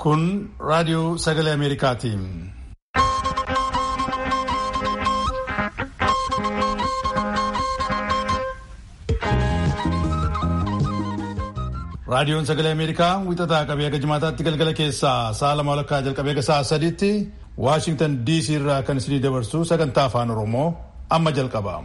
Kun raadiyoo sagalee Ameerikaati. Raadiyoon sagalee Ameerikaa wixataa qabee akka jimaataatti galgala keessaa sa'a lama walakkaa jalqabee akka sa'a sadiitti Waashingtan DC irraa kan isinii dabarsu sagantaa afaan Oromoo amma jalqaba.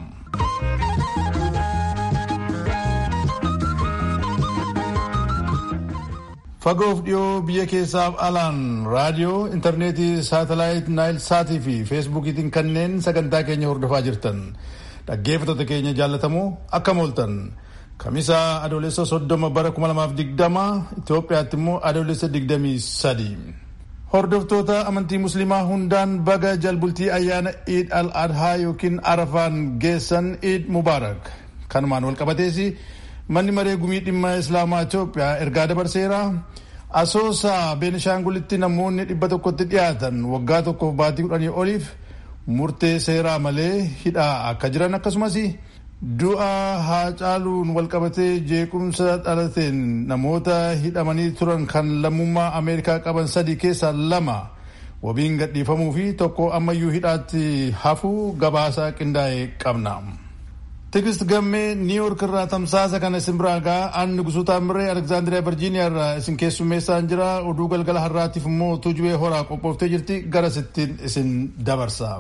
Fagoof dhiyoo biyya keessaaf alaan raadiyoo, intarneetii, saatalaayit, naayil saatii fi feesbuukiitiin kanneen sagantaa keenya hordofaa jirtan dhaggeeffattoota keenya jaallatamoo akkam ooltan. Kamisaa adoolessa soddoma bara kuma lamaaf digdama Itoophiyaatti immoo adoolessa digdamii sadi. Hordoftoota amantii musliimaa hundaan baga jalbultii ayyaana Iid al-Adhaa yookiin Arafaan geessan Iid Mubaarak. Kanumaan wal qabatees manni maree gumii dhimma Islaamaa Itoophiyaa ergaa dabarseera. Asoosaa Beenishaangulitti namoonni dhibba tokkotti dhiyaatan waggaa tokkoof baatii kudhanii oliif murtee seeraa malee hidhaa akka jiran akkasumas du'a Haacaaluun walqabatee jeequmsa dhalateen namoota hidhamanii turan kan lammummaa Ameerikaa qaban sadii keessaa lama wabiin gadhiifamuu fi tokko ammayyuu hidhaatti hafuu gabaasaa qindaa'e qabna. Tigist gammee niiwuork irraa tamsaasa kana isin biraa gaa aanni gusuutaa mirree Aleksaandiriyaa Virjiiniyaa irraa isin keessummeessaan jira oduu galgala har'aatiif immoo tuujubee horaa qophooftee jirti gara sittiin isin dabarsa.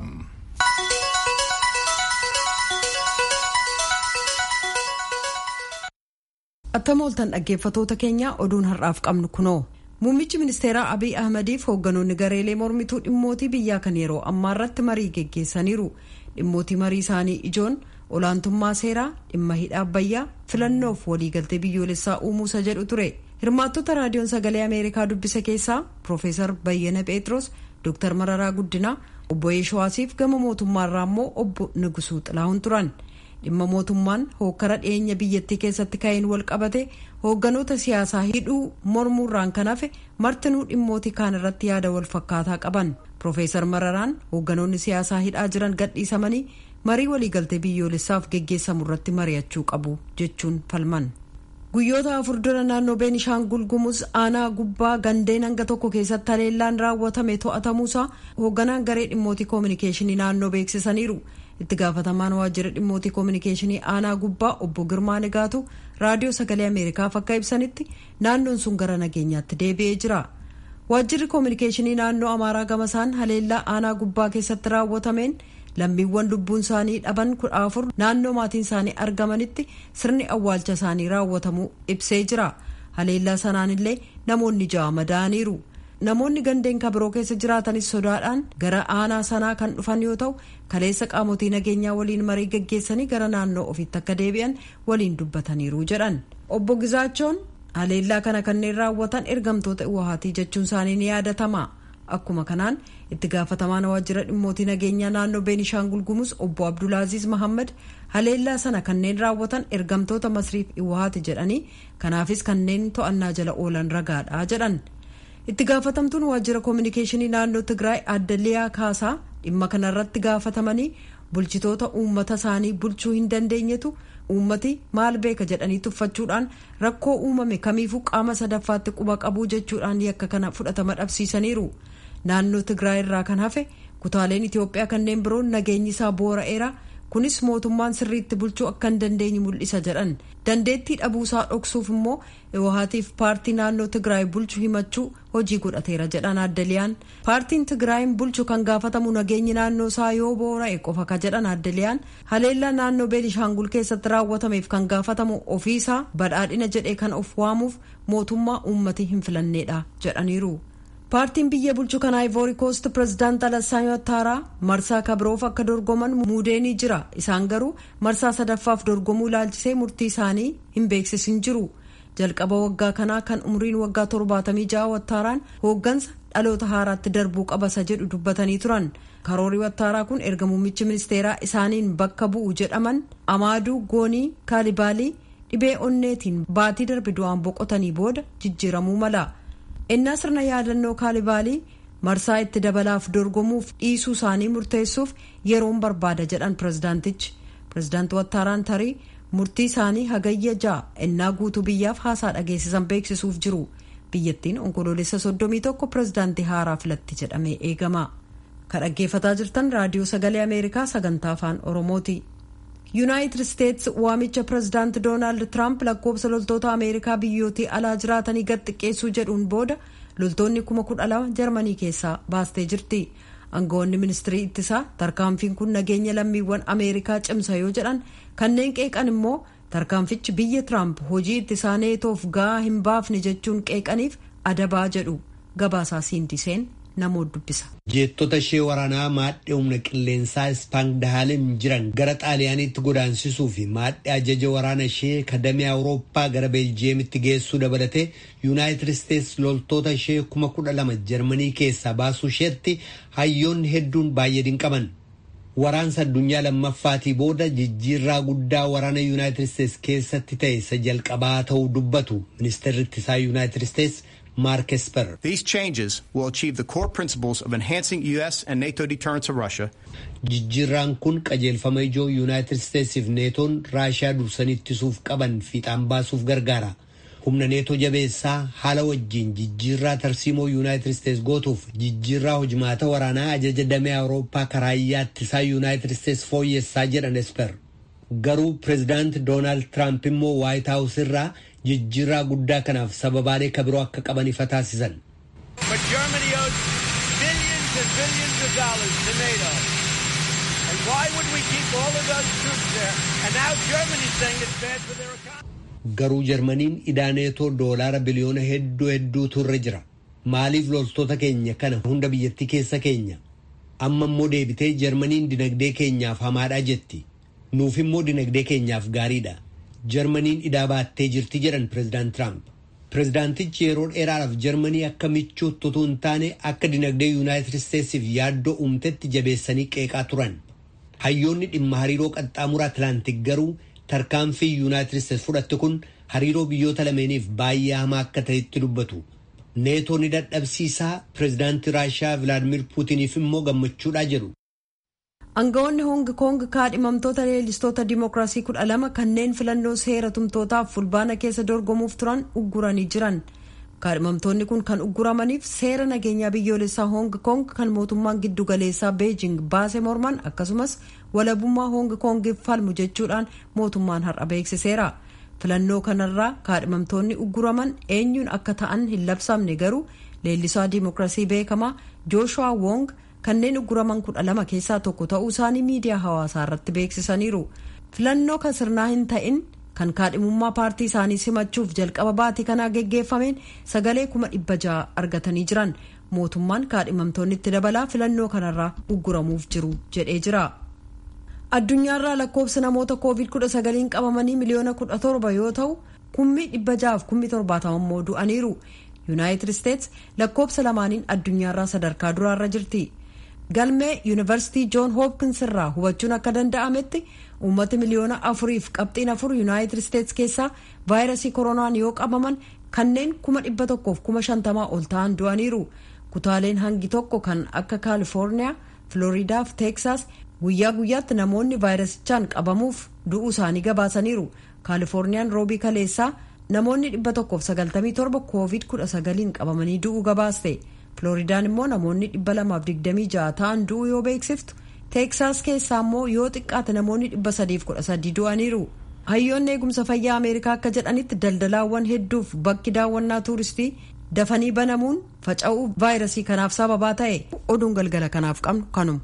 Akkam ooltan dhaggeeffatoota keenya oduun har'aaf qabnu kunoo. Muummichi ministeeraa Abiy Ahmadiif hoogganoonni gareelee mormituu dhimmootii biyyaa kan yeroo ammaa irratti marii geggeessaniiru. Dhimmootii marii isaanii ijoon olaantummaa seeraa, dhimma hidha abbayyaa, filannoof waliigaltee biyyoolessaa uumuusa jedhu ture. Hirmaattota raadiyoon sagalee Ameerikaa dubbise keessaa Profeesar Bayyana Pheexroos, Dr. Mararaa Guddinaa, obbo Yeeshawaasiif gama mootummaarraa immoo obbo Nugusuu Xilahuun turan. dhimma mootummaan hookkara dhiyeenya biyyattii keessatti ka'een wal qabate hoogganoota siyaasaa hidhuu mormuurraan kan hafe martinuu dhimmootii kaan irratti yaada wal fakkaataa qaban Profeesar Mararaan hoogganoonni siyaasaa hidhaa jiran gadhiisamanii marii waliigaltee biyyoolessaaf geggeessamu irratti mari'achuu qabu jechuun falman. Guyyoota afur dura naannoo Beenishaangul Gumuz aanaa gubbaa gandeen hanga tokko keessatti haleellaan raawwatame to'atamuusaa hoogganaan garee dhimmootii koominikeeshinii naannoo beeksisaniiru. itti gaafatamaan waajjira dhimmootii koominikeeshinii aanaa gubbaa obbo Girmaa Nigaatu raadiyoo sagalee Ameerikaaf akka ibsanitti naannoon sun gara nageenyaatti deebi'ee jira. Waajjirri koominikeeshinii naannoo Amaaraa gamasaan haleellaa aanaa gubbaa keessatti raawwatameen lammiiwwan lubbuun isaanii dhaban kudha afur naannoo maatiin isaanii argamanitti sirni awwaalcha isaanii raawwatamuu ibsee jira. Haleellaa sanaan illee namoonni ja'a madaa'aniiru. namoonni gandeen kabiroo keessa jiraatanis sodaadhaan gara aanaa sanaa kan dhufan yoo ta'u kaleessa qaamotii nageenyaa waliin marii gaggeessanii gara naannoo ofiitti akka deebi'an waliin dubbataniiru jedhan obbo Gizaachoon haleellaa kana kanneen raawwatan ergamtoota uwahaatii jechuun isaanii ni yaadatama akkuma kanaan itti gaafatamaan waajjira dhimmootii nageenyaa naannoo beenishaangul gumuz obbo abdulaaziz mahammad haleellaa sana kanneen raawwatan ergamtoota masriif uwahaati jedhanii kanaafis kanneen to'annaa jala oolan ragaadha jedhan. itti gaafatamtuun waajjira koominikeeshinii naannoo tigraay adda liyaa kaasaa dhimma kanarratti gaafatamanii bulchitoota uummata isaanii bulchuu hin dandeenyetu uummati maal beeka jedhanii tuffachuudhaan rakkoo uumame kamiifuu qaama sadaffaatti quba qabuu jechuudhaan yakka kana fudhatama dhabsiisaniiru naannoo tigraay irraa kan hafe kutaaleen itiyoophiyaa kanneen biroon nageenyi isaa boora'eera kunis mootummaan sirriitti bulchuu akka hin dandeenye mul'isa jedhan dandeettii dhabuusaa dhoksuuf immoo iwahaatiif paartii naannoo tigraay bulchu himachuu hojii godhateera jedhan addaliyaan paartiin tigraayin bulchu kan gaafatamu nageenyi naannoo isaa yoo boora'e qofa ka jedhan addaliyaan haleellaa naannoo beenishaangul keessatti raawwatameef kan gaafatamu ofiisaa badhaadhina jedhee kan of waamuuf mootummaa uummatii hin filanneedha jedhaniiru. paartiin biyya bulchu kan ivory coast pirezidaant alassaan ouattara marsaa kabiroof akka dorgoman muudeenii jira isaan garuu marsaa sadaffaaf dorgomuu ilaalchisee murtii isaanii hin beeksisin jiru jalqaba waggaa kanaa kan umriin waggaa torbaatamii ja'a ouattaraan hooggansa dhaloota haaraatti darbuu qabasa jedhu dubbatanii turan karoorii ouattaraa kun erga muummichi ministeeraa isaaniin bakka bu'u jedhaman amaaduu goonii kaalibaalii dhibee onneetiin baatii darbe du'aan boqotanii booda jijjiiramuu mala. innaa sirna yaadannoo kaalibaalii marsaa itti dabalaaf dorgomuuf dhiisuu isaanii murteessuuf yeroon barbaada jedhan pirezidaantichi pirezidaanti wattaaraan tarii murtii isaanii hagayya ja'a innaa guutuu biyyaaf haasaa dhageessisan beeksisuuf jiru biyyattiin onkoloolessa 31 pirezidaantii haaraa filatti jedhamee eegama kan dhaggeeffataa jirtan raadiyoo sagalee ameerikaa sagantaa afaan oromooti yuunaayitid isteets waamicha pirezidaanti doonaald tiraamp lakkoobsa loltoota ameerikaa biyyootii alaa jiraatanii gad xiqqeessuu jedhuun booda loltoonni kuma kudha lama jarmanii keessaa baastee jirti aangawoonni ministirii ittisaa tarkaanfiin kun nageenya lammiiwwan ameerikaa cimsa yoo jedhan kanneen qeeqan immoo tarkaanfichi biyya tiraamp hojii ittisaa neetoof ga'aa hin baafne jechuun qeeqaniif adabaa jedhu gabaasaa siindiseen namoota dubbisa. jeettota ishee waraanaa maadhee humna qilleensaa ispaangdahaalem jiran gara xaaliyaaniitti godaansisuu fi maadhee ajaja waraana ishee kadamee awurooppaa gara beeljiyeemitti geessuu dabalatee yuunaayitid isteets loltoota ishee kuma kudha lama jarmanii keessaa baasuu isheetti hayyoonni hedduun baay'ee dinqaman. waraansa addunyaa lammaffaatii booda jijjiirraa guddaa waraana yuunaayitid isteets keessatti ta'e isa jalqabaa ta'uu dubbatu ministeerri ittisaa yuunaayitid isteets Mark Esper. These changes will achieve the core principles of enhancing U.S. and NATO deterrence of Russia. Jijjiirraan kun qajeelfama ijoo yuunaayitid isteetsiif neetoon raashiyaa dursanii ittisuuf qaban fiixaan baasuuf gargaara. humna neetoo jabeessaa haala wajjiin jijjiirraa tarsiimoo yuunaayitid isteets gootuuf jijjiirraa hojimaata waraanaa ajaja damee awurooppaa karaayyaa ittisaa yuunaayitid isteets fooyyessaa jedhan esper garuu pireezidaanti doonaald tiraamp immoo waayit haawus irraa jijjiirraa guddaa kanaaf sababaalee kabiroo akka qaban ifa taasisan. garuu jarmaniin idaa neetoo doolaara biliyoona hedduu hedduutu irra jira maaliif loltoota keenya kana hunda biyyattii keessa keenya amma immoo deebitee jarmaniin dinagdee keenyaaf hamaadhaa jetti nuuf immoo dinagdee keenyaaf gaariidha jarmaniin idaa baattee jirti jedhan pireezidaant tiraamp pireezidaantichi yeroo dheeraadhaaf jarmanii akka michuutti utuu hin taane akka dinagdee yuunaayitid isteetsiif yaaddoo uumtetti jabeessanii qeeqaa turan hayyoonni dhimma hariiroo qaxxaamura atlaantik garuu tarkaanfii yuunaayitid isteets fudhatte kun hariiroo biyyoota lameeniif baay'ee hamaa akka ta'etti dubbatu neetoon ni dadhabsiisaa pireezidaantii raashiyaa vilaadimir puutiniif immoo gammachuudhaa jedhu. aangawoonni hoong koong kaadhimamtoota leellistoota dimookiraasii kudha lama kanneen filannoo seera tumtootaaf fulbaana keessa dorgomuuf turan ugguranii jiran kaadhimamtoonni kun kan ugguramaniif seera nageenyaa biyyoolessaa hoong koong kan mootummaan giddugaleessaa beejing baase morman akkasumas walabummaa hoong koongiif falmu jechuudhaan mootummaan har'a beeksiseera filannoo kanarraa kaadhimamtoonni ugguraman eenyuun akka ta'an hin labsamne garuu leellisaa dimookiraasii beekamaa jooshuwaa wong kanneen ugguraman kudha lama keessaa tokko ta'uu isaanii miidiyaa hawaasaa irratti beeksisaniiru filannoo kan sirnaa hin ta'in kan kaadhimummaa paartii isaanii simachuuf jalqaba baatii kanaa geggeeffameen sagalee kuma dhibba ja'a argatanii jiran mootummaan kaadhimamtoonni itti dabalaa filannoo kanarraa ugguramuuf jiru jedhee jira. addunyaarraa lakkoofsi namoota koovid kudha sagaliin qabamanii miliyoona kudha torba yoo ta'u kummi dhibba ja'aaf kummi torbaatama immoo du'aniiru yuunaayitid isteets lakkoofsa lamaaniin addunyaarraa sadarkaa duraarra jirti. galmee yuunivarsiitii joon hoopkins irraa hubachuun akka danda'ametti uummati miliyoona afuriif qabxiin afur yuunaayitid isteets keessaa vaayirasii koronaan yoo qabaman kanneen kuma dhibba tokkoof kuma shantamaa ol ta'an du'aniiru kutaaleen hangi tokko kan akka kaalifoorniyaa filooriidaa fi teeksaas guyyaa guyyaatti namoonni vaayirasichaan qabamuuf du'uu isaanii gabaasaniiru kaalifoorniyaan roobii kaleessaa namoonni dhibba tokkoof sagaltamii torba koovid kudha sagaliin qabamanii du'uu gabaaste. Flooridaan immoo namoonni dhibba lamaaf digdamii ja'a ta'an du'uu yoo beeksiftu teeksaas keessaa immoo yoo xiqqaate namoonni dhibba sadiif kudha sadii du'aniiru. Hayyoonni eegumsa fayyaa Ameerikaa akka jedhanitti daldalaawwan hedduuf bakki daawwannaa tuuristii dafanii banamuun faca'uu vaayirasii kanaaf sababaa ta'e oduun galgala kanaaf qabnu kanuma.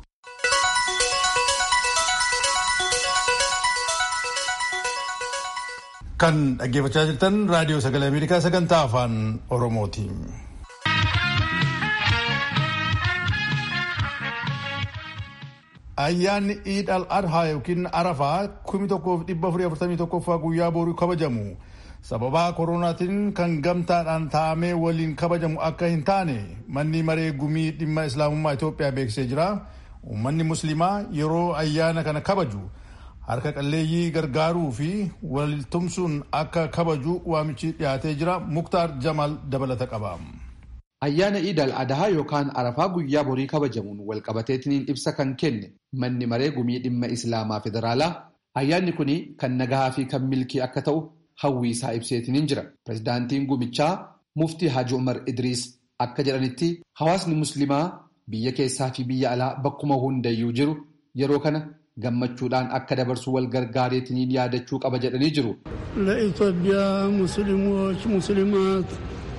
Kan dhaggeeffachaa jirtan raadiyoo sagalee Ameerikaa sagantaa afaan Oromooti. Ayyaanni Iid al-Adhaa yookiin Arafaa kumi tokkoof dhibba afurii afurtamii tokkoffaa guyyaa booruu kabajamu. Sababaa koronaatiin kan gamtaadhaan taa'amee waliin kabajamu akka hin taane manni maree gumii dhimma islaamummaa Itoophiyaa beeksisee jira. Uummanni musliimaa yeroo ayyaana kana kabaju harka qalleeyyii gargaaruu fi waltumsuun akka kabaju waamichi dhiyaatee jira. Muktaar Jamal dabalata qaba. Ayyaana Iid al-Adhaa yookaan Arafaa guyyaa borii kabajamuun walqabateetiin ibsa kan kenne manni maree gumii dhimma Islaamaa Federaalaa ayyaanni kun kan nagahaa fi kan milkii akka ta'u hawwii isaa ibseetiin jira. Pireezidaantiin gumichaa muftii Haji Umar Idriis akka jedhanitti hawaasni musliimaa biyya keessaa fi biyya alaa bakkuma hundayyuu jiru yeroo kana gammachuudhaan akka dabarsu wal gargaareetiniin yaadachuu qaba jedhanii jiru. ለኢትዮጵያ ሙስሊሞች ሙስሊማት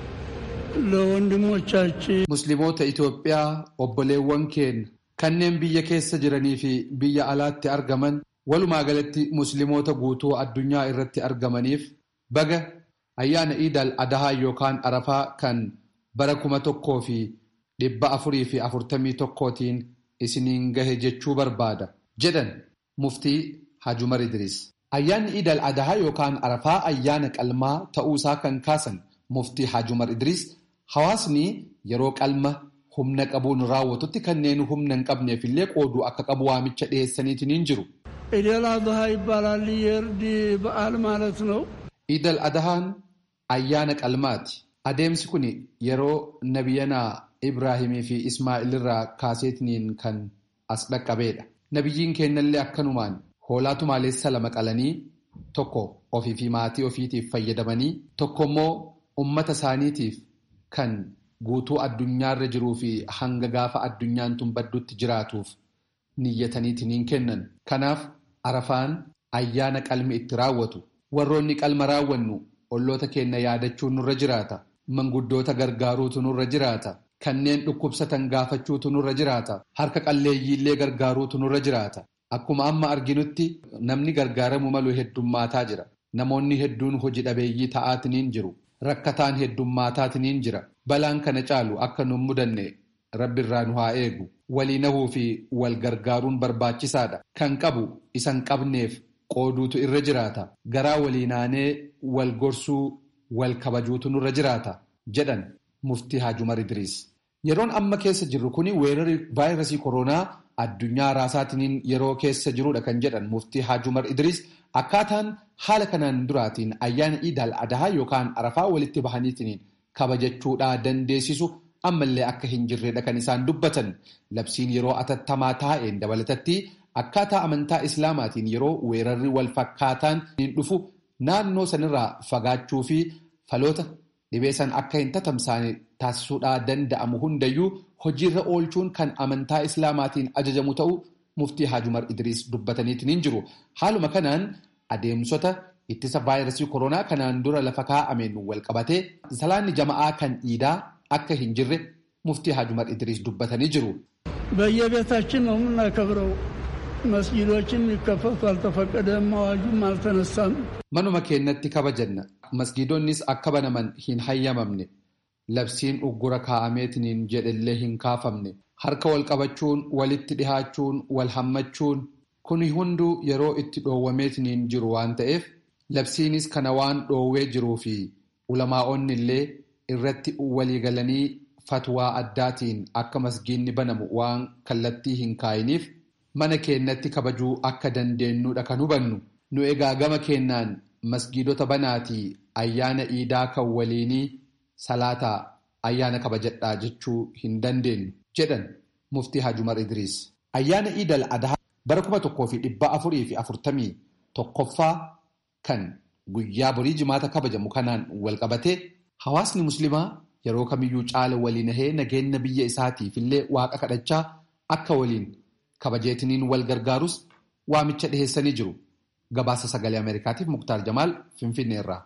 ለወንድሞቻችን Musliimoota Itoophiyaa obboleewwan keenya kanneen biyya keessa jiranii fi biyya alaatti argaman walumaa galatti musliimoota guutuu addunyaa irratti argamaniif baga ayyaana iidal adahaa yookaan arafaa kan bara kuma tokkoo fi dhibba afurii fi afurtamii tokkootiin isiniin gahe jechuu barbaada jedhan muftii Haji Umar Idriis. Ayyaanni iidal adahaa yookaan arafaa ayyaana qalmaa ta'uusaa kan kaasan muftii Haji Umar Idriis hawaasni yeroo qalma humna qabuun raawwatutti kanneen humna hin qabneef illee qooduu akka qabu waamicha dhiyeessaniitiin jiru. ኢደል አድሃ ይባላል። የእርድ በዓል ማለት ነው። Iidal adahaan ayyaana qalmaati. Adeemsi kun yeroo nabiyyanaa Ibraahimii fi Ismaa'il irraa kaaseetiniin kan as dhaqqabeedha. Nabiyyiin kennallee akkanumaan hoolaa tumaalessa lama qalanii tokko ofii fi maatii ofiitiif fayyadamanii tokko immoo ummata isaaniitiif kan guutuu addunyaarra jiruu fi hanga gaafa addunyaan tun baddutti jiraatuuf niyyataniitiin kennan. Kanaaf arafaan ayyaana qalmi itti raawwatu. Warroonni qalma raawwannu olloota keenya yaadachuun nurra jiraata. Manguddoota gargaaruutu nurra jiraata. Kanneen dhukkubsatan gaafachuutu nurra jiraata. Harka qalleeyyiillee gargaaruutu nurra jiraata. Akkuma amma arginutti namni gargaaramu malu heddummaataa jira. Namoonni hedduun hojii dhabeeyyii ta'aatiniin jiru. Rakkataan heddummaataatiniin jira. Balaan kana caalu akka nun mudanne rabbi irraa nu haa eegu. Walii nahuu fi wal gargaaruun barbaachisaadha. Kan qabu isan qabneef qooduutu irra jiraata. Garaa waliinaanee wal gorsuu wal kabajuutu nurra jiraata. Jedhan muftii Haji Umar Idriis. Yeroon amma keessa jirru kuni weerarri vaayirasii koronaa addunyaa raasaatiin yeroo keessa jirudha kan jedhan muftii Haji Umar Idriis akkaataan haala kanaan duraatiin ayyaana iidal adahaa yookaan arafaa walitti bahaniitiin kabajachuudhaa dandeessisu ammallee akka hin jirredha kan isaan dubbatan labsiin yeroo atattamaa taa'een dabalatatti akkaataa amantaa islaamaatiin yeroo weerarri wal fakkaataan hin dhufu naannoo sanirraa fagaachuu fi faloota dhibee san akka hin tatamsaane taasisuudhaa danda'amu hundayyuu hojiirra oolchuun kan amantaa islaamaatiin ajajamu ta'u muftii Haji Umar Idriis dubbataniitiin jiru. Haaluma kanaan adeemsota ittisa vaayirasii koronaa kanaan dura lafa kaa'ameen wal qabatee salaanni jama'aa kan iidaa akka hin jirre muftii Haji Umar Idriis dubbatanii jiru. በየቤታችን ነው የምናከብረው። መስጊዶችም ይከፈቱ አልተፈቀደም፣ አዋጁም አልተነሳም። Manuma keenyatti kabajanna. Masgiidonnis akka banaman hin hayyamamne. Labsiin uggura kaa'ameetiniin jedhellee hin kaafamne. Harka wal qabachuun, walitti dhihaachuun, wal hammachuun kuni hunduu yeroo itti dhoowwameetiniin jiru waan ta'eef labsiinis kana waan dhoowwee jiruu fi ulamaa'onni illee irratti waliigalanii fatwaa addaatiin akka masgiinni banamu waan kallattii hin kaayiniif mana keenyatti kabajuu akka dandeenyudha kan hubannu. Nu egaa gama kennaan masgiidota banaatii ayyaana iidaa kan waliinii salaataa ayyaana kabajadhaa jechuu hin dandeenyu jedhan muftii Haji Umar Idriis. Ayyaana iidal adahaa bara kuma tokkoo fi dhibba afurii fi afurtamii tokkoffaa kan guyyaa borii jimaata kabajamu kanaan wal qabatee hawaasni muslimaa yeroo kamiyyuu caala waliin nahee nageenya biyya isaatiif illee waaqa kadhachaa akka waliin kabajeetiniin wal gargaarus waamicha dhiheessanii jiru. Gabaasa sagalee Ameerikaatiif Muktaar Jamaal Finfinnee irraa.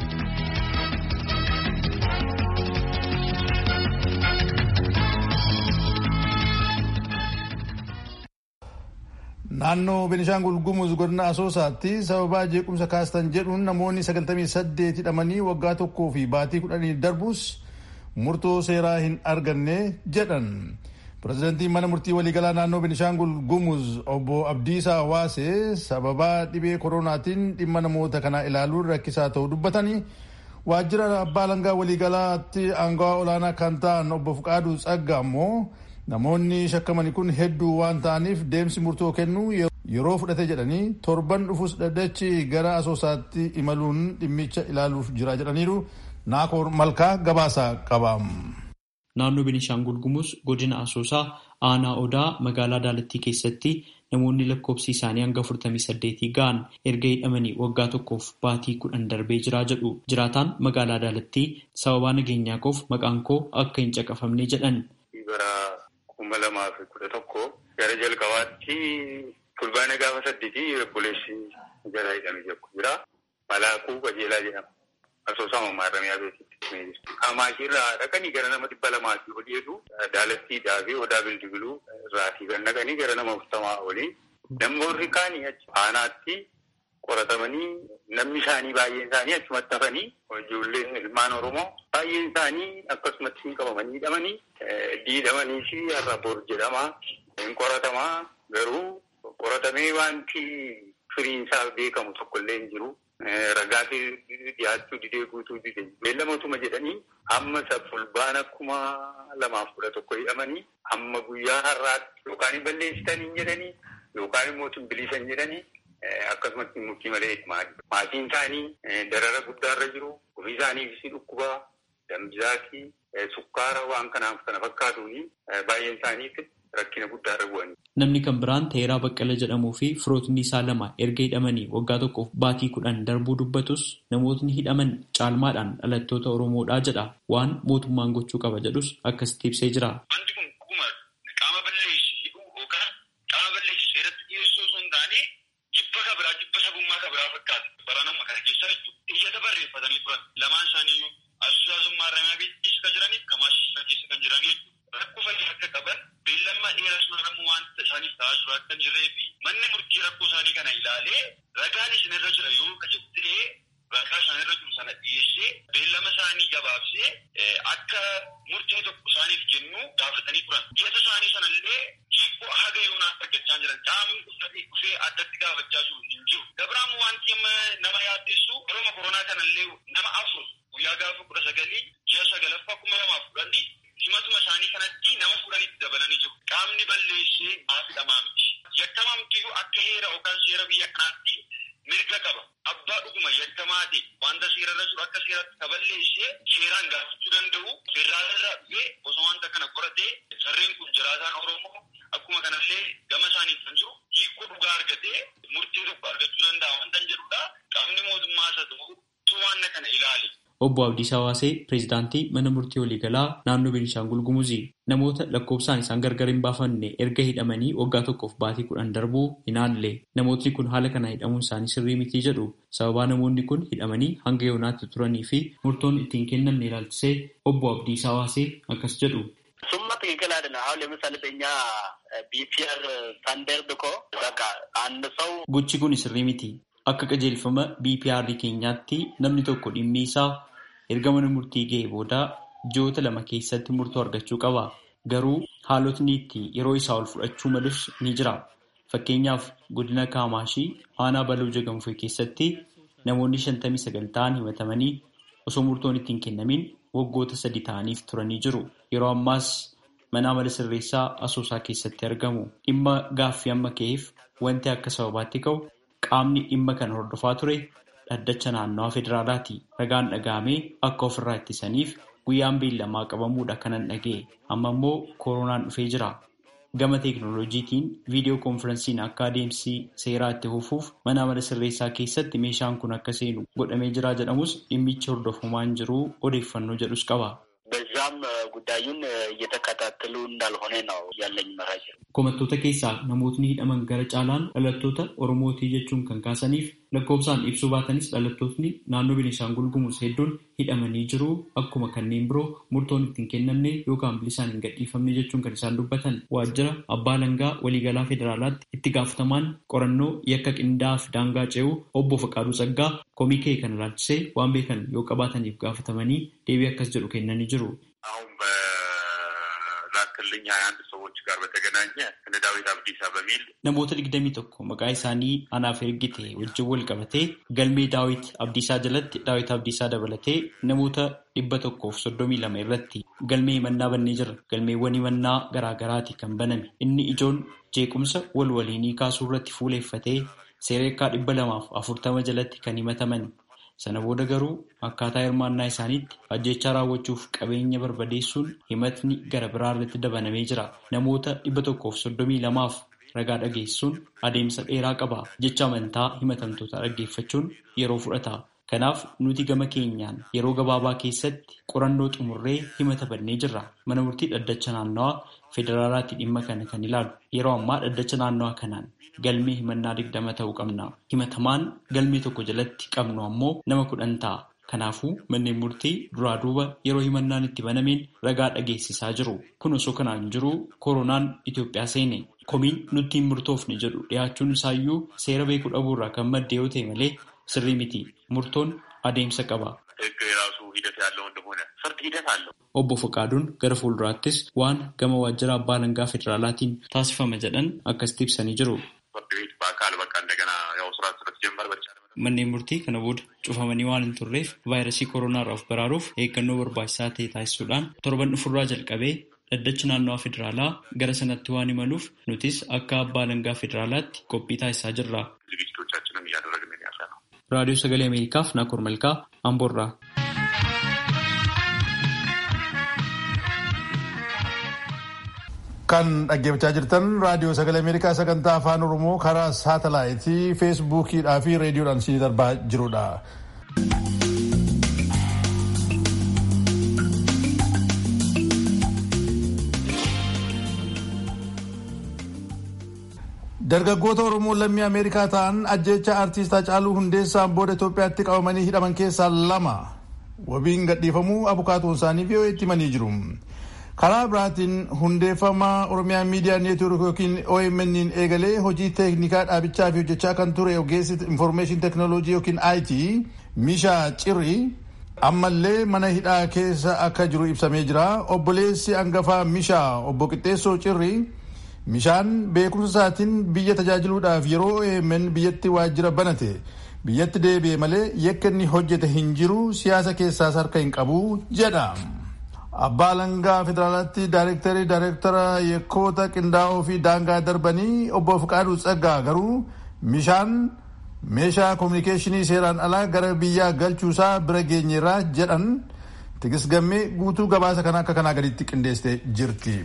Naannoo Benishaangul Gumuz godina Asoosaatti sababaa jeequmsa kaastan jedhuun namoonni 98 hidhamanii waggaa tokkoo fi baatii kudhanii darbus murtoo seeraa hin arganne jedhan. Pireezidantiin mana murtii waliigalaa naannoo Benishaangul Gumuz obbo Abdiisaa Hawaasee sababaa dhibee koronaatiin dhimma namoota kanaa ilaaluun rakkisaa ta'uu dubbatanii waajjira abbaa alangaa waliigalaatti aangawaa olaanaa kan ta'an obbo Fuqaaduu Tsagga ammoo namoonni shakkamanii kun hedduu waan ta'aniif deemsi murtoo kennuu yeroo fudhate jedhanii torban dhufus dhaddachi gara asoosaatti imaluun dhimmicha ilaaluuf jira jedhaniiru naakoor malkaa gabaasa qaba. Naannoo Beenishaangul Gumuz godina Asoosaa aanaa Odaa magaalaa Daalattii keessatti namoonni lakkoofsi isaanii hanga afurtamii saddeetii ga'an erga hidhamanii waggaa tokkoof baatii kudhan darbee jiraa jedhu jiraataan magaalaa Adaalattii sababaa nageenyaa koof maqaan koo akka hin caqafamne jedhan. Bara kuma lamaa fi kudha tokko gara jalqabaatti fulbaana gaafa saddeetii obboleessi jala hidhamee jira. Malaakuu qajeelaa jedhama. Asoosama maarramiyaa beeksitti. Amaashirraa dhaqanii gara nama dhibba lamaatti olii jedhu Adaalattiidhaa fi odaa bildibiluu irraatii kan dhaqanii gara nama afurtamaa olii. Namoonni kaanii achi aanaatti qoratamanii namni isaanii baay'een isaanii achumatti hafanii ijoolleen ilmaan Oromoo baay'een isaanii akkasumatti hin qabamanii hidhamanii diidhamanii fi har'a bor jedhamaa hin qoratamaa garuu qoratamee wanti firiin isaa beekamu tokkollee hin jiru. Ragaatti dhiyaachuu didee guutuu didee beellamootuma jedhanii amma fulbaana kuma lamaaf kudha tokko hidhamanii amma guyyaa har'aatti yookaan hin balleessitanii jedhanii yookaan immoo bilisan jedhanii akkasumatti murtii malee hidhamaa maatiin isaanii darara guddaarra jiru ofii isaaniifis dhukkubaa dambisaati sukkaara waan kanaaf kana fakkaatuuni baay'een isaaniitti rakkina guddaarra bu'anii. Namni kan biraan Teeraa Baqqala jedhamuu fi firootni isaa lama erga hidhamanii waggaa tokkoof baatii kudhan darbuu dubbatus namootni hidhaman caalmaadhaan dhalattoota Oromoodhaa jedha. Waan mootummaan gochuu qaba jedhus akkasitti ibsee jira. Wanti kun dhuguma qaama balleessu hidhuu yookaan qaama balleessu seeratti dhiyeessuu osoo hin taane jibba kabiraa jibba sabummaa kabiraa fakkaata. Bara nama kana keessa iyyata barreeffatanii turan. Lamaan isaaniiyyuu asusaasummaa ramyaa keessa jiraniif kamaashisa keessa kan jiranii rakkoo fayyaa akka qaban beellammaa dheeras maramu wanta isaaniif ta'aa jiru akka hin jirree fi manni murtii rakkoo isaanii kana ilaalee ragaan isinirra jira yoo ka jettee ragaa isaanirra jiru sana dhiyeessee beellama isaanii gabaabsee akka murtee tokko isaaniif kennu gaafatanii turan. Dhiyeessa isaanii sanallee hiikoo haga yoonaaf argachaa jiran caamni uffatee dhufee addatti gaafachaa jiru hin jiru. Gabraamu wanti nama yaaddeessu yeroo koronaa kanallee nama afur guyyaa gaafa kudha sagalii ji'a sagalaffaa kuma lamaaf kudhanii himatuma isaanii kanatti nama fuudhanitti dabalanii jiru. Qaamni balleessee maafidhamaa miti. Yakkamaa mitiyyuu akka heera yookaan seera biyya kanaatti mirga qaba. Abbaa dhuguma yakkamaa ta'e wanta seerarra jiru akka seeratti ka balleessee seeraan gaafachuu danda'u federaalarraa dhufee osoo wanta kana qoratee sarreen kun jiraataan Oromoo akkuma kanallee gama isaanii kan jiru hiikoo dhugaa argatee murtee tokko argachuu danda'a wanta hin jedhudha. Qaamni mootummaa isa ta'u waan kana ilaali. Obbo Abdiisaa Waasee pireezidaantii mana murtii waliigalaa naannoo Beenishaangul Gumuzii namoota lakkoofsaan isaan gargar hin baafanne erga hidhamanii waggaa tokkoof baatii kudhan darbuu hin haalle namootni kun haala kana hidhamuun isaanii sirrii mitii jedhu sababaa namoonni kun hidhamanii hanga yoonaatti turanii fi murtoon ittiin kennamne ilaalchisee obbo Abdiisaa Waasee akkas jedhu. እሱማ ትክክል አይደለም። አሁን ለምሳሌ በእኛ ቢፒአር ስታንዳርድ እኮ በቃ አንድ ሰው Gochi kun sirrii miti. Akka qajeelfama BPR keenyaatti namni tokko dhimmi isaa erga mana murtii ga'ee booda ji'oota lama keessatti murtoo argachuu qaba. Garuu haalotni itti yeroo isaa ol fudhachuu malus ni jira. Fakkeenyaaf godina Kaamaashii aanaa baluu jagamfee keessatti namoonni shantamii sagal ta'an himatamanii osoo murtoon ittiin kennamin waggoota sadi ta'aniif turanii jiru. Yeroo ammaas mana amala sirreessaa asoosaa keessatti argamu. Dhimma gaaffii amma ka'eef wanti akka sababaatti ka'u qaamni dhimma kana hordofaa ture dhaddacha naannawaa federaalaati. Ragaan dhaga'amee akka ofirraa ittisaniif guyyaan beellamaa qabamuudha kanan dhaga'e. Amma immoo koronaan dhufee jira. Gama teekinooloojiitiin viidiyoo koonfiransiin akka adeemsi seeraa itti fufuuf mana amala sirreessaa keessatti meeshaan kun akka seenu godhamee jira jedhamus dhimmichi hordofamaa hin jiru odeeffannoo jedhus qaba. በዛም ጉዳዩን እየተከታተሉ እንዳልሆነ ነው ያለኝ መረጃ። Komattoota keessaa namootni hidhaman gara caalaan dhalattoota Oromootii jechuun kan kaasaniif lakkoofsaan ibsuu baatanis dhalattootni naannoo Beenishaangul Gumuz hedduun hidhamanii jiru akkuma kanneen biroo murtoon ittiin kennamne yookaan bilisaan hin gadhiifamne jechuun kan isaan dubbatan waajjira abbaa langaa waliigalaa federaalaatti itti gaafatamaan qorannoo yakka qindaa'aa fi daangaa ce'uu obbo Faqaaduu Saggaa komikee kan ilaalchisee waan beekan yoo qabaataniif gaafatamanii deebii akkas jedhu kennanii jiru. አሁን በላክልኝ ሀያ አንድ ሰዎች ጋር በተገናኘ እነ ዳዊት አብዲሳ በሚል Namoota digdamii tokko maqaa isaanii anaaf ergite wajjin wal qabatee galmee daawit abdiisaa jalatti daawit abdiisaa dabalatee namoota dhibba tokkoof soddomii lama irratti galmee himannaa bannee jira. Galmeewwan himannaa garaa garaati kan baname. Inni ijoon jeequmsa wal waliinii kaasuu irratti fuuleeffatee seereekaa dhibba lamaaf afurtama jalatti kan himataman. Sana booda garuu akkaataa hirmaannaa isaaniitti ajjechaa raawwachuuf qabeenya barbadeessuun himatni gara biraa irratti dabalamee jira. Namoota dhibba tokkoof soddomii lamaaf ragaa dhageessuun adeemsa dheeraa qaba. Jecha amantaa himatamtoota dhaggeeffachuun yeroo fudhata. Kanaaf nuti gama keenyaan yeroo gabaabaa keessatti qorannoo xumurree himata bannee jirra. Mana murtii dhaddacha naannawaa federaalaatti dhimma kana kan ilaalu. Yeroo ammaa dhaddacha naannawaa kanaan galmee himannaa digdama ta'uu qabna. Himatamaan galmee tokko jalatti qabnu ammoo nama kudhan ta'a. Kanaafuu manneen murtii duraa duuba yeroo himannaan itti banameen ragaa dhageessisaa jiru. Kun osoo kanaan jiru koronaan Itoophiyaa seene. Komiin nutti hin murtoofne jedhu dhiyaachuun isaayyuu seera beekuu dhabuurraa kan madde yoo ta'e malee sirrii miti. Murtoon adeemsa qaba. Obbo Fakaaduun gara fuulduraattis waan gama waajjira abbaa alangaa federaalaatiin taasifama jedhan akkasitti ibsanii jiru. Manneen murtii kana booda cufamanii waan hin turreef vaayirasii kooronaarraa of baraaruuf eeggannoo barbaachisaa ta'e taasisuudhaan torban dhufurraa jalqabee dhaddachi naannawaa federaalaa gara sanatti waan imaluuf nutis akka abbaa alangaa federaalaatti qophii taasisaa jirra. raadiyoo sagalee ameerikaaf naakoor malkaa amboorraa. kan dhaggeeffachaa jirtan raadiyoo sagalee ameerikaa sagantaa afaan oromoo karaa saatalaayitii feesbuukiidhaa fi reediyoodhaan isinii darbaa jirudha. dargaggoota oromoo lammii ameerikaa ta'an ajjecha artiist Hacaaluu Hundeessaan booda Itoophiyaatti qabamanii hidhaman keessaa lama wabiin gadhiifamuu abukaatoon isaanii VOA'tti himanii jiru. karaa biraatiin hundeeffama oromiyaa miidiyaa neetwoork yookiin OMN eegalee hojii teeknikaa dhaabichaa fi hojjechaa kan ture ogeessi infoormeeshin teeknooloojii yookiin IT Mishaa Cirri ammallee mana hidhaa keessa akka jiru ibsamee jira. Obboleessi hangafaa Mishaa obbo Qixxeessoo Cirri Mishaan beekumsa isaatiin biyya tajaajiluudhaaf yeroo OMN biyyatti waajjira banate biyyatti deebi'e malee yakka inni hojjete hin jiru siyaasa keessaas harka hin qabu jedha. Abbaa Alangaa Federaalaatti Daayirektarii Daayirektara Yakkoota Qindaa'oo fi Daangaa darbanii obbo Fiqaaduu Tsaggaa garuu Mishaan meeshaa koominikeeshinii seeraan alaa gara biyyaa galchuusaa bira geenyeerraa jedhan tigisgammee guutuu gabaasa kana akka kanaa gaditti qindeessitee jirti.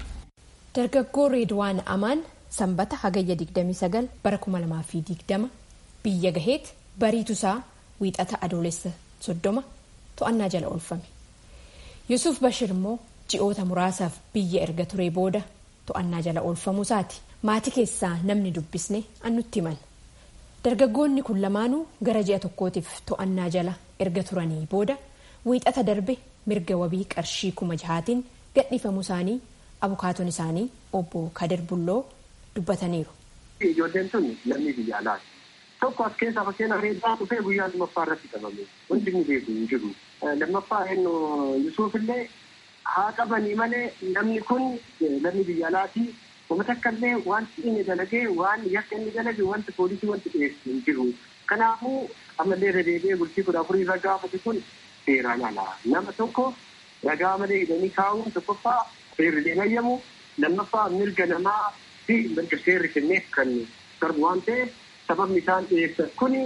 Dargaggoo Reedwaan Amaan sanbata hagayya 29 bara 2020 biyya gaheet bariitusaa wiixata adoolessa 30 to'annaa jala oolfame. Yusuf Bashir immoo ji'oota muraasaaf biyya erga turee booda to'annaa jala oolfamuusaati. Maatii keessaa namni dubbisne annutti himan. Dargaggoonni kun lamaanuu gara ji'a tokkootiif to'annaa jala erga turanii booda wiixata darbe mirga wabii qarshii kuma jahaatiin gadhiifamuu isaanii abukaatoon isaanii obbo Kadir Bulloo dubbataniiru. Ijoolleen tun lammii biyya alaati. Tokko as keessaa fakkeenya reedaa dhufee guyyaa lammaffaa irratti qabame. Wanti inni beeku hin jiru. Lammaffaa eenyu Yusuuf illee haa qabanii malee namni kun lammii biyya alaati. Uummata akka illee wanti inni dalagee waan yakka inni dalage wanti poolisii wanti dhiyeessu hin jiru. Kanaafuu ammallee deebi'ee bultii kudha afurii irra gaafate kun seeraan alaa. Nama tokko ragaa malee hidhanii kaa'uun tokkoffaa seerri deemayyamu lammaffaa mirga namaa fi mirga seerri kenneef kan darbu waan ta'eef sababni isaan dhiyeessan kuni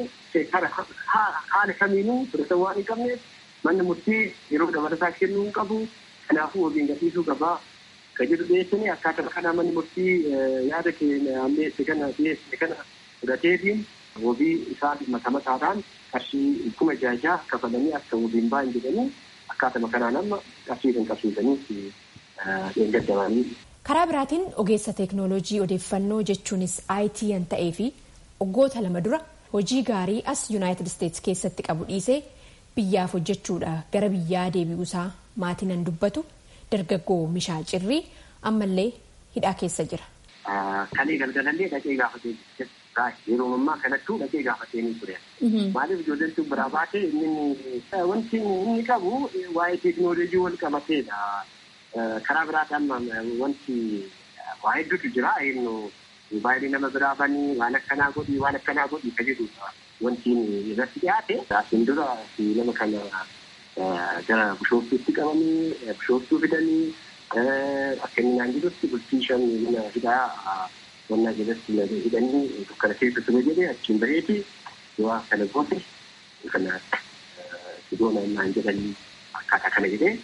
haala kamiinuu fudhatan waan hin qabneef manni murtii yeroo dabalataa kennuu hin qabu kanaafuu wabiin gadhiisuu qabaa kan jedhu dhiyeessanii akkaataa kana manni murtii yaada keenya ammeesse kana dhiyeesse kana fudhateetiin wabii isaa mata mataadhaan qarshii kuma jaajaa kafalanii akka wabiin bahan jedhanii akkaatuma kanaan amma qarshii kan qabsiisanii dheengaddamanii. Karaa biraatiin ogeessa teeknooloojii odeeffannoo jechuunis IT yan ta'ee fi waggoota lama dura hojii gaarii as yuunaayitid isteetsi keessatti qabu dhiisee biyyaaf hojjechuudha gara biyyaa deebi'uusaa maatiin nan dubbatu dargaggoo Mishaa Cirrii ammallee hidhaa keessa jira. Kalee galgalallee dhaqee gaafatee yeroo ammaa kanattuu dhaqee gaafatee ni ture. Maaliif ijoolleen tun biraa baatee inni wanti inni qabu waa'ee teeknooloojii wal qabateedha. Karaa biraatti amma wanti waa hedduutu jira. Baay'ee nama biraa banii waan akkanaa godhii waan akkanaa godhii ka jedhudha. Wanti irratti dhiyaate asiin dura nama kana gara bishooftuutti qabanii bishooftuu fidanii akka inni naan jedhutti bultii shan mana hidhaa wannaa jalatti hidhanii dukkana keessa ture jedhee achiin baheeti yoo kana goote kana sidoona naan jedhanii akkaataa kana jedhee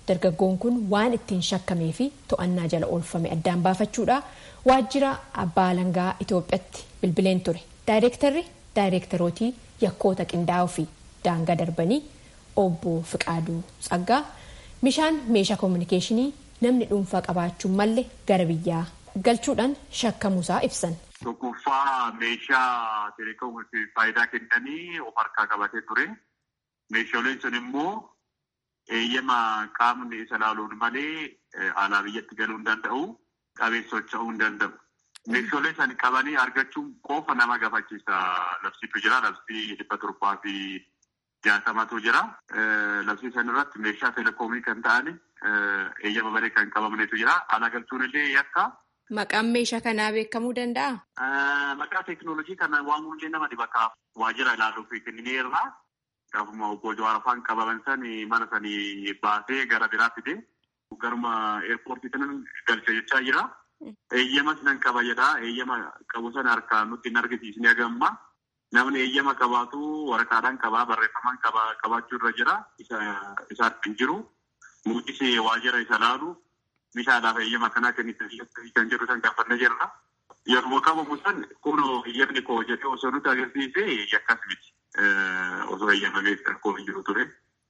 dargaggoon kun waan ittiin shakkamee fi to'annaa jala oolfame addaan baafachuudha waajjira abbaa alangaa Itoophiyaatti bilbileen ture. Daayireektarri daayireektarootii yakkoota qindaa'oo fi daangaa darbanii obbo Fiqaaduu Tsaggaa bishaan meeshaa koominikeeshinii namni dhuunfaa qabaachuun malle gara biyyaa galchuudhaan shakkamuusaa ibsan. Tokkoffaa meeshaa teleekoomiif faayidaa kennanii of harkaa qabatee ture. Meeshaaleen sun immoo eeyyama qaamni isa laaluun malee alaa biyyatti galuu hin danda'u. Qabeen socho'uu hin danda'u. Meeshaalee san qabanii argachuun qofa nama gaafachiisa. Labsiitu jira. Labsii dhibba torbaa fi jaatamatu jira. Labsii san irratti meeshaa teleekoomii kan ta'an eeyyama malee kan qabamnetu jira. Alaa galchuun illee yakka. Maqaan meeshaa kanaa beekamuu danda'a? Maqaa teekinooloojii kana waamuun illee nama dhibakaaf waajjira ilaaluuf kennineerra. Gaafuma obbo Jawaar afaan qabaman sani mana sanii baasee gara biraa fide. Garuma eerpoortii kanan galcha jechaa jira. Eeyyama sinan qaba jedha. Eeyyama qabu sana harkaan nutti hin argisiisne agamma. Namni eeyyama qabaatu waraqaadhaan qabaa barreeffamaan qabaachuu irra jira. Isa hin jiru. Muutis waajjira isa laalu. Meeshaadhaaf eeyyama kanaa kennitanii kan jedhu san gaafannee jirra. Yeroo qabamu san kun eeyyamni koo jedhee osoo nuti agarsiise yakkas miti. Osoo eeyyamamee koo hin jiru ture.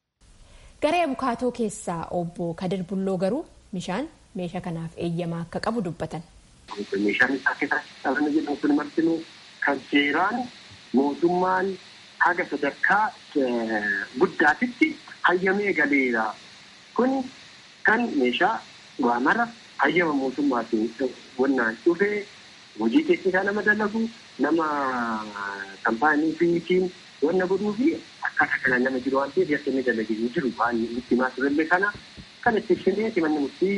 Garee abukaatoo keessaa obbo Kadir Bulloo garuu bishaan meeshaa kanaaf eeyyamaa akka qabu dubbatan. Meeshaan isaa keessatti qabna jedhamu kun martinuu kan seeraan mootummaan haga sadarkaa guddaatitti hayyamee galeera. Kun kan meeshaa waamara hayyama mootummaatiin wannaan dhufee hojii teeknikaa nama dalagu nama kaampaanii fiitiin wanna godhuu fi akkaataa kanaan nama jiru waan ta'eef yakka inni dalagee hin jiru waan itti himaa turellee kana kan itti ibsinee manni murtii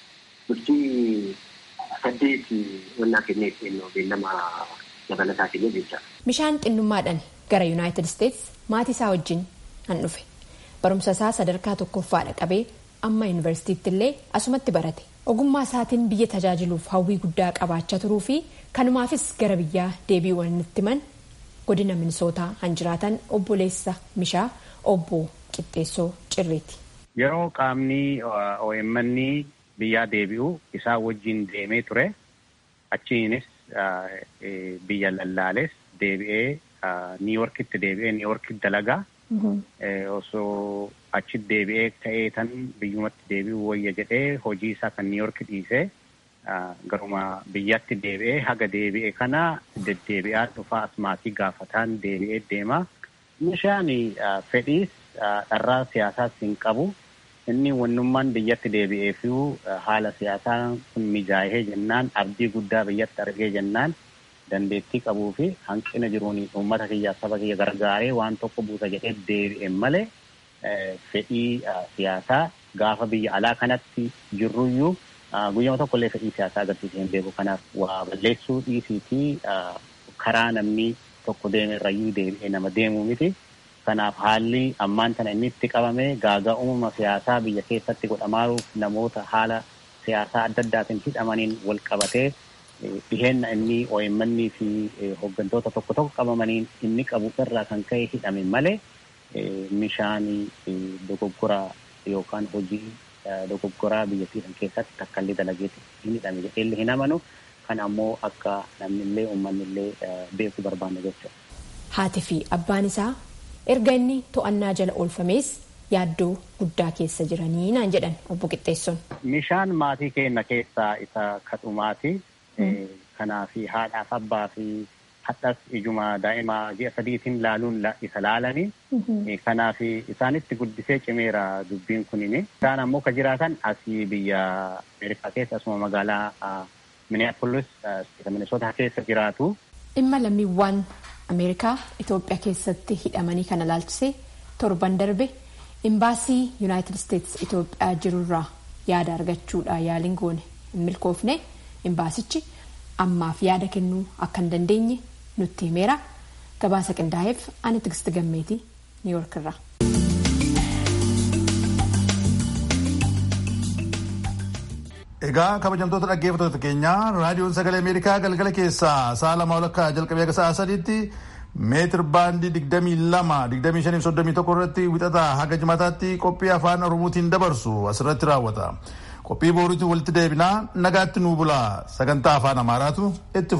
murtii saddeeti wannaa kennee kennu beellama dabalataa kennee jecha. Bishaan xinnummaadhaan gara Yuunaayitid Isteets maatii isaa wajjin han dhufe. Barumsa isaa sadarkaa tokkoffaadha qabee amma yuunivarsiitiitti illee asumatti barate. Ogummaa isaatiin biyya tajaajiluuf hawwii guddaa qabaachaa turuu fi kanumaafis gara biyyaa deebii walitti himan godina minisootaa han jiraatan obboleessa mishaa obbo Qixxeessoo Cirreeti. Yeroo qaamni OMN biyyaa deebi'u isaa wajjin deemee ture achiinis biyya lallaales deebi'ee niiworkitti deebi'ee niiworkitti dalagaa osoo achitti deebi'ee ka'ee tan biyyumatti deebi'uu wayya jedhee hojii isaa kan niiworki dhiisee garuma biyyatti deebi'ee haga deebi'e kana deddeebi'aa dhufaa asmaatii gaafataan deebi'ee deema. Meeshaan fedhiis dharraa siyaasaas hin qabu. Inni wannummaan biyyatti deebi'ee fi haala siyaasaa kun mijaa'ee jennaan abdii guddaa biyyatti argee jennaan dandeettii qabuu fi hanqina jiruun uummata kiyyaa saba kiyya gargaaree waan tokko buusa jedhee deebi'e malee fedhii siyaasaa gaafa biyya alaa kanatti jirruyyuu guyyama tokkollee fedhii siyaasaa agarsiisee hin beeku kanaaf waa balleessuu dhiisii fi karaa namni tokko deeme irrayyuu deebi'ee nama deemuu miti. Kanaaf haalli ammaan tana inni itti qabame gaagaa uumama siyaasaa biyya keessatti godhamaaruuf namoota haala siyaasaa adda addaatiin hidhamaniin wal qabatee dhiheenna inni OMN fi hooggantoota tokko tokko qabamaniin inni qabu irraa kan ka'e hidhame malee meeshaan dogoggoraa yookaan hojii dogoggoraa biyyattii kan keessatti takkaallee dalageetti hin hidhame jedhee hin amanu kan ammoo akka namnillee uummanillee beeku barbaanne jechuudha. Haati fi abbaan isaa erga inni to'annaa jala oolfamees yaaddoo guddaa keessa jiranii naan jedhan obbo Qixxeessoon. Meeshaan maatii keenya keessaa isa kadhumaati. Kanaaf haadhaaf abbaa fi hadhas ijuma daa'imaa ji'a sadiitiin laaluun isa laalanii. Kanaaf isaanitti guddisee cimeera dubbiin kunini. Isaan ammoo ka jiraatan asii biyya Ameerikaa keessa asuma magaalaa Minneapolis Minnesota keessa jiraatu. Dhimma lammiiwwan Ameerikaa Itoophiyaa keessatti hidhamanii kana laalchisee torban darbe imbaasii Yuunaayitid Isteets Itoophiyaa jirurraa yaada argachuudha yaaliin goone hin milkoofne imbaasichi ammaaf yaada kennuu akka hin dandeenye nutti himeera gabaasa qindaa'eef ani tigisti gammeetii niiwoork irraa. Egaa kabajamtoota dhaggeeffattoota keenyaa raadiyoon sagalee Ameerikaa galgala keessaa sa'a lama walakkaa jalqabee akka sa'a sadiitti meetir baandii 22-25-31 irratti wixataa haga jimataatti qophii afaan oromootiin dabarsu asirratti raawwata. Qophii boruutiin walitti deebinaa nagaatti nuu bulaa sagantaa afaan amaaraatu itti